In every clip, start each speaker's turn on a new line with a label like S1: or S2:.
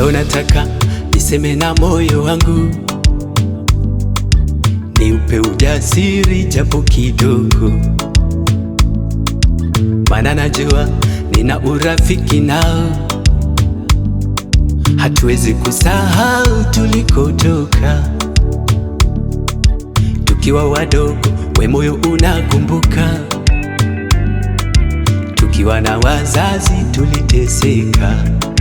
S1: Leo nataka niseme na moyo wangu, niupe ujasiri japo kidogo, maana najua nina urafiki nao, hatuwezi kusahau tulikotoka tukiwa wadogo, we moyo unakumbuka, tukiwa na wazazi tuliteseka,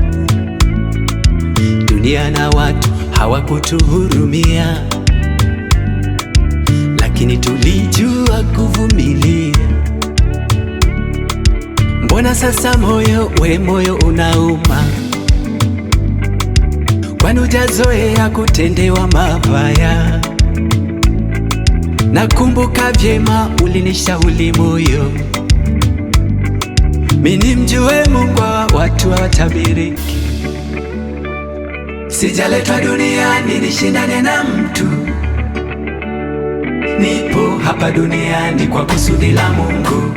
S1: dunia na watu hawakutuhurumia, lakini tulijua kuvumilia. Mbona sasa moyo we moyo unauma? Kwani hujazoea kutendewa mabaya? Nakumbuka vyema ulinishauri moyo, mimi mjue Mungu wa watu hawatabiriki. Sijaletwa duniani nishindane na mtu, nipo hapa duniani kwa kusudi la Mungu.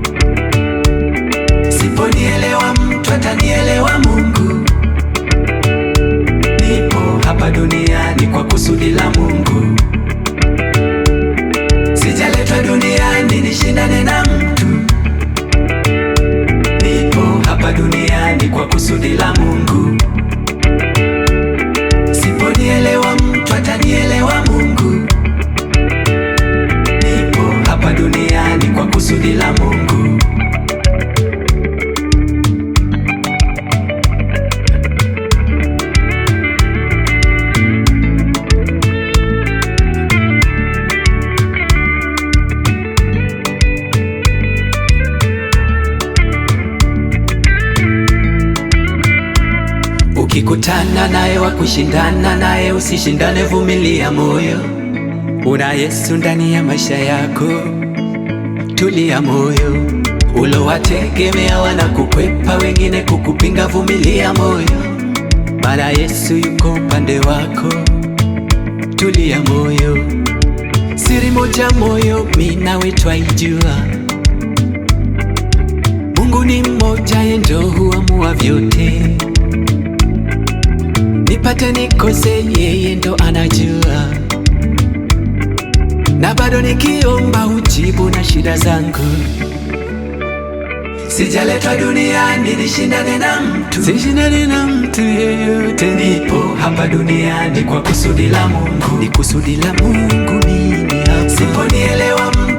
S1: Siponielewa mtu atanielewa Mungu. Nipo hapa duniani kwa kusudi la Mungu. Sijaletwa duniani nishindane na mtu, nipo hapa duniani kwa kusudi la Mungu. Siponielewa mtu atanielewa Mungu. Nipo hapa duniani kwa kusudi la Mungu. Ukikutana naye wa kushindana naye, usishindane, vumilia moyo. Una Yesu ndani ya maisha yako, tulia moyo. Ulowategemea wanakukwepa, wengine kukupinga, vumilia moyo, maana Yesu yuko upande wako, tulia moyo. Siri moja moyo, mimi nawe twaijua, Mungu ni mmoja, yeye ndio huamua vyote nipate nikose, yeye ndo anajua, na bado nikiomba hujibu na shida zangu. Sijaletwa duniani nishindane na mtu, sishindane na mtu yeyote. Nipo hapa duniani kwa kusudi la Mungu, ni kusudi la Mungu mimi hapa. Siponielewa